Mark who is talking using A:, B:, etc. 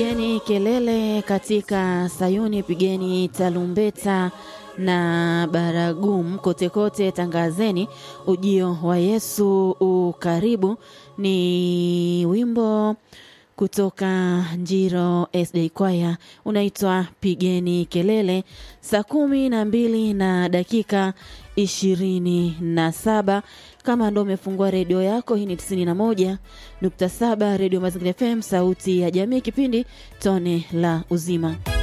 A: Pigeni kelele katika Sayuni, pigeni tarumbeta na baragumu kote kote, tangazeni ujio wa Yesu ukaribu. Ni wimbo kutoka Njiro SJ Kwaya unaitwa pigeni kelele. Saa kumi na mbili na dakika ishirini na saba kama ndo umefungua redio yako, hii ni tisini na moja nukta saba Redio Mazingira FM, sauti ya jamii, kipindi tone la uzima.